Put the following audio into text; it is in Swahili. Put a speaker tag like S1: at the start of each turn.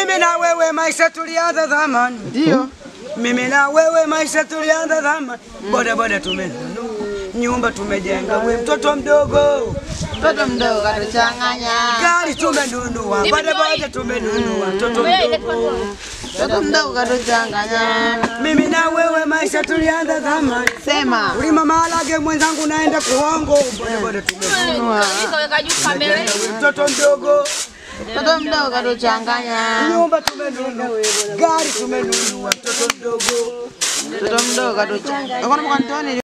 S1: Mimi na wewe maisha tulianza zamani,
S2: Ndio.
S1: mimi na wewe maisha tulianza zamani. Boda boda tumenunua, nyumba tumejenga, we mtoto mdogo,
S2: Mtoto mdogo katuchanganya.
S1: gari tumenunua, boda boda tumenunua, mtoto mdogo.
S2: Mtoto mdogo katuchanganya.
S1: Mimi na wewe maisha tulianza zamani,
S2: Sema.
S1: ulima maharage mwenzangu, naenda kuongo, boda boda tumenunua,
S3: Kaweka juu kamera.
S1: we mtoto mdogo,
S2: Mtoto mdogo katuchanganya.
S1: nyumba tumenunua, gari tumenunua, mtoto mdogo.
S2: Mtoto mdogo katuchanganya. Unaona mkanitoni